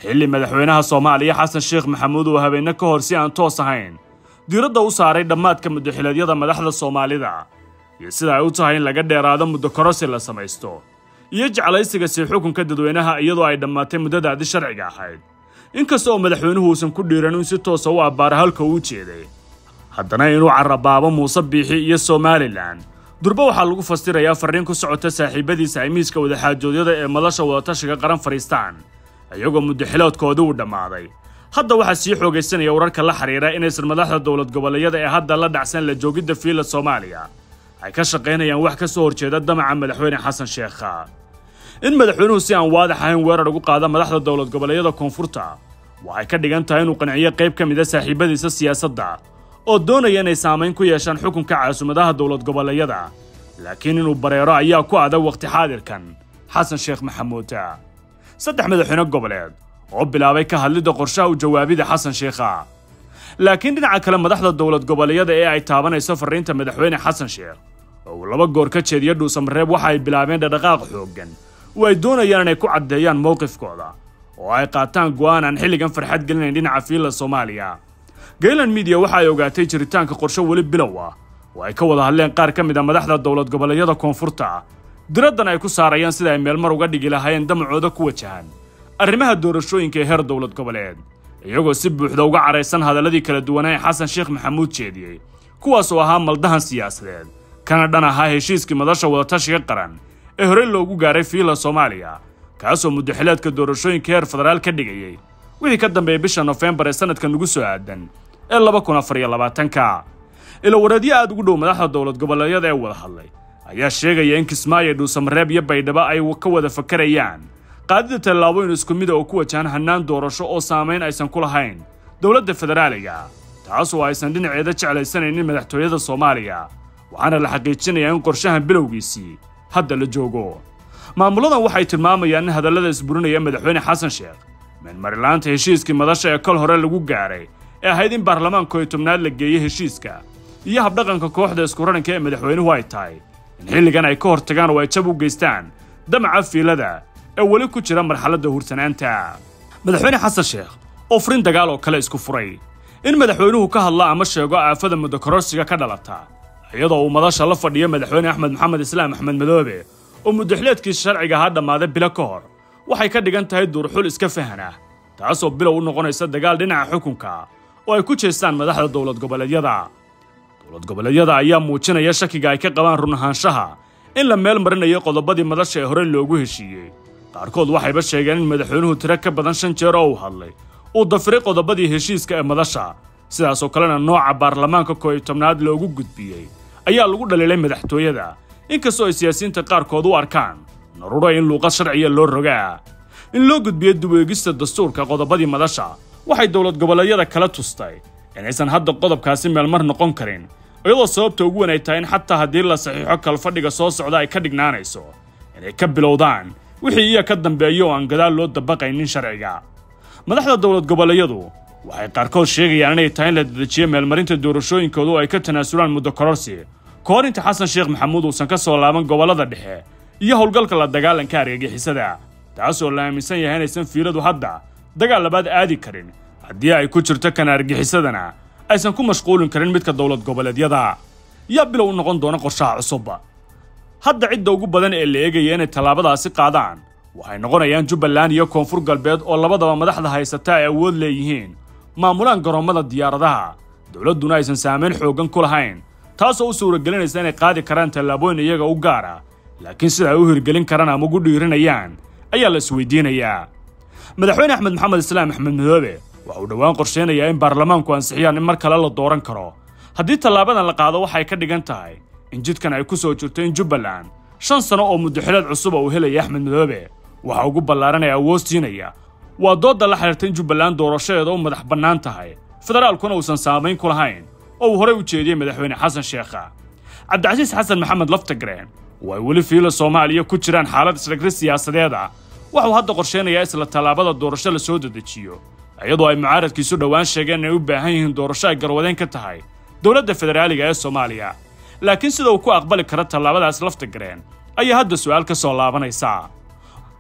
xilli madaxweynaha soomaaliya xasan sheekh maxamuud uu habeenne ka hor si aan toos ahayn diiradda u saaray dhammaadka muddaxileedyada madaxda soomaalida iyo sida ay u tahay in laga dheeraado muddo korosi la samaysto iyo jeclaysiga sii xukunka dadweynaha iyadoo ay dhammaatay muddadaadii sharciga ahayd inkasta oo madaxweynuhu uusan ku dhiiran in si toosa u abbaara halka uu jeeday haddana inuu carabaabo muuse biixi iyo somalilan durba waxaa lagu fasirayaa farriin ku socota saaxiibadiisa ay miiska wadaxaajoodyada ee madasha wadatashiga qaran fadhiistaan iyagoo muddaxiloodkoodii uu dhammaaday hadda waxaa sii xoogaysanaya wararka la xidhiira inaysan madaxda dowlad goboleedyada ee hadda la dhacsan la joogidda fiila soomaaliya ay ka shaqaynayaan wax ka soo horjeeda damaca madaxweyne xasan sheekha in madaxweynuhu si aan waadax ahayn weerar ugu qaada madaxda dowlad goboleedyada koonfurta waxay ka dhigan tahay inuu qanciyo qayb ka mida saaxiibadiisa siyaasadda oo doonaya inay saamayn ku yeeshaan xukunka caasimaddaha dowlad goboleedyada laakiin inuu bareero ayaa ku adag wakhti xaadirkan xasan sheekh maxamuud saddex madaxweyne goboleed oo bilaabay ka hadlidda qorshaha u jawaabida xasan sheekha laakiin dhinaca kale madaxda dowlad goboleedyada ee ay taabanayso farriinta madaxweyne xasan sheekh oo uu laba goor ka jeediyo dhuusamareeb waxa ay bilaabeen dhaqdhaqaaq xooggan oo ay doonayaan inay ku caddeeyaan mowqifkooda oo ay qaataan go'aan aan xilligan farxad gelinayn dhinaca fiilla soomaaliya gaylan midiya waxa ay ogaatay jiritaanka qorshe weli bilow ah oo ay ka wada hadleen qaar ka mid a madaxda dowlad goboleedyada koonfurta diraddan ay ku saarayaan sida ay meelmar uga dhigi lahaayeen damacooda ku wajahan arrimaha doorashooyinka ee heer dowlad goboleed iyagoo si buuxda uga caraysan hadalladii kala duwanaa ee xasan sheekh maxamuud jeediyey kuwaas oo ahaa maldahan siyaasadeed kana dhan ahaa heshiiskii madasha wadatashiga qaran ee horey loogu gaaray fiila soomaaliya kaasoo muddaxileedka doorashooyinka heer federaal ka dhigayey wixii ka dambeeyey bisha nofembar ee sanadka nugu soo aadan ee laba kun afar iyo labaatanka ila wareedyo aad ugu dhow madaxda dowlad goboleedyada ee wada hadlay ayaa sheegaya in kismaayo dhuusamareeb iyo baydhabo ay ka wada fakarayaan qaadida tallaabooyin isku mida oo ku wajahan hannaan doorasho oo saamayn aysan ku lahayn dowladda federaaliga taas oo aysan dhinaceeda jeclaysanaynin madaxtooyada soomaaliya waxaana la xaqiijinayaa in qorshahan bilowgiisii hadda la joogo maamuladan waxay tilmaamayaan in hadallada isburinaya madaxweyne xasan sheekh meenmarilaanta heshiiskii madasha ee kol hore lagu gaaray ee ahayd in baarlamaanka iyo tobnaad la geeyey heshiiska iyo habdhaqanka kooxda iskurananka ee madaxweynuhu ay tahay in xilligan ay ka hortagaan oo ay jab u geystaan damaca fiilada ee weli ku jira marxaladda hursanaanta madaxweyne xasan sheekh oo furin dagaal oo kale isku furay in madaxweynuhu ka hadla ama sheego aafada muddo kororsiga ka dhalata iyadoo uu madasha la fadhiyo madaxweyne axmed maxamed islaam axmed madoobe oo muddaxileedkiisa sharciga ahaa dhammaaday bilo ka hor waxay ka dhigan tahay duurxul iska fahan ah taasoo bilow u noqonaysa dagaal dhinaca xukunka oo ay ku jeestaan madaxda dowlad goboleedyada dowlad goboleedyada ayaa muujinaya shakiga ay ka qabaan run ahaanshaha in la meel marinayo qodobadii madasha ee horey loogu heshiiyey qaarkood waxayba sheegeen in madaxweynuhu tiro ka badan shan jeer oo uu hadlay uu dafiray qodobadii heshiiska ee madasha sidaasoo kalena nooca baarlamaanka koo iyo tobnaad loogu gudbiyey ayaa lagu dhaliilay madaxtooyada inkastoo ay siyaasiyiinta qaarkood u arkaan naruro in luuqad sharciya loo rogaa in loo gudbiyo duweegista dastuurka qodobadii madasha waxay dowlad goboleedyada kala tustay inaysan hadda qodobkaasi meelmar noqon karin iyadoo sababta ugu weyn ay tahay in xataa haddii la saxiixo kalfadhiga soo socda ay ka dhignaanayso inay ka bilowdaan wixii iya ka dambeeya oo aan gadaal loo dabaqaynin sharciga madaxda dowlad goboleedyadu waxay qaarkood sheegayaan inay tahay in la dedejiyo meelmarinta doorashooyinkooda oo ay ka tanaasulaan muddo kororsi ka hor inta xasan sheekh maxamuud uusan ka soo laaban gobollada dhexe iyo howlgalka la dagaalanka argagixisada taasoo la aaminsan yahay inaysan fiiladu hadda dagaal labaad aadi karin haddii ay ku jirto kan argagixisadana aysan ku mashquulin karin midka dowlad goboleedyada yaa bilow u noqon doona qorshaha cusub hadda cidda ugu badan ee la eegaya inay tallaabadaasi qaadaan waxay noqonayaan jubbaland iyo koonfur galbeed oo labadaba madaxda haysata ay awood leeyihiin maamulaan garoommada diyaaradaha dowladduna aysan saamayn xooggan ku lahayn taasoo u suuragelinaysa inay qaadi karaan tallaabooyin iyaga u gaara laakiin sida ay u hirgelin karaan ama ugu dhiiranayaan ayaa la isweydiinayaa madaxweyne axmed maxamed islaam axmed madoobe waxa uu dhowaan qorsheynayaa in baarlamaanku ansixiyaan in mar kale la dooran karo haddii tallaabadan la qaado waxay ka dhigan tahay in jidkan ay ku soo jirto in jubbaland shan sano oo muddaxileed cusuba uu helaya axmed madoobe waxa ugu ballaaran ee awood siinaya waa doodda la xidhiirta in jubbaland doorashadeeda u madax bannaan tahay federaalkuna uusan saamayn ku lahayn oo uu horey u jeediyey madaxweyne xasan sheekha cabdicasiis xasan maxamed laftagreen oo ay weli fiila soomaaliya ku jiraan xaalad isdhagri siyaasadeed ah waxuu hadda qorsheynayaa isla tallaabada doorasho la soo dedejiyo iyadoo ay mucaaradkiisu dhowaan sheegeen inay u baahan yihiin doorasho ay garwadeen ka tahay dowladda federaaliga ee soomaaliya laakiin sida uu ku aqbali karo tallaabadaas laftagreen ayaa hadda su'aal ka soo laabanaysa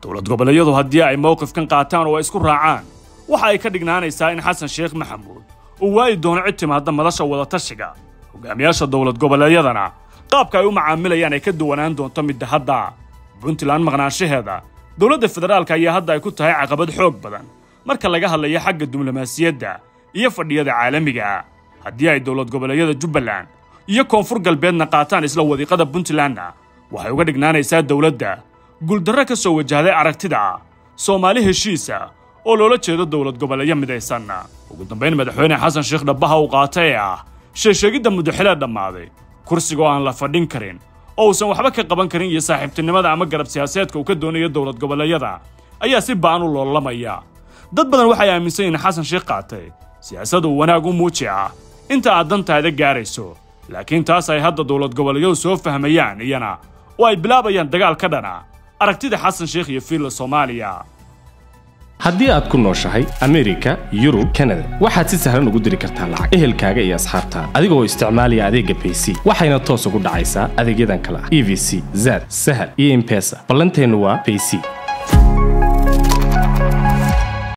dowlad goboleedyadu haddii ay mowqifkan qaataan oo ay isku raacaan waxa ay ka dhignaanaysaa in xasan sheekh maxamuud uu waayi doono cid timaadda madasha wadatashiga hogaamiyaasha dowlad goboleedyadana qaabka ay u macaamilayaan ay ka duwanaan doonto midda hadda puntland maqnaanshaheeda dowladda federaalka ayaa hadda ay ku tahay caqabad xoog badan marka laga hadlayo xagga diblomaasiyadda iyo fadhiyada caalamiga haddii ay dowlad goboleedyada jubbaland iyo koonfur galbeedna qaataan isla wadiiqada puntlandna waxay uga dhignaanaysaa dowladda guuldarro ka soo wajahday aragtida soomaali heshiisa oo loola jeedo dowlad goboleeyo midaysan ugu dambayn madaxweyne xasan sheekh dhabbaha uu qaata ee ah sheesheegidda mudaxilee dhammaaday kursiga oo aan la fadhin karin oo uusan waxba ka qaban karin iyo saaxiibtinimada ama garab siyaaseedka uu ka doonayo dowlad goboleedyada ayaa si ba'an u loolamaya dad badan waxay aaminsan yihiin xasan sheekh qaatay siyaasad uu wanaag u muuji ah inta aad dantaada gaarayso laakiin taas ay hadda dowlad goboleedyadu soo fahmayaan iyana oo ay bilaabayaan dagaal ka dhana aragtida xasan sheekh iyo fiilla soomaaliya haddii aad ku nooshahay amerika yurub kanada waxaad si sahlan ugu diri kartaa lacag ehelkaaga iyo asxaabtaada adigoo isticmaalaya adeegga bayc waxayna toos ugu dhacaysaa adeegyadan kale ah e v c zad sahal iyo impesa ballanteennu waa bayc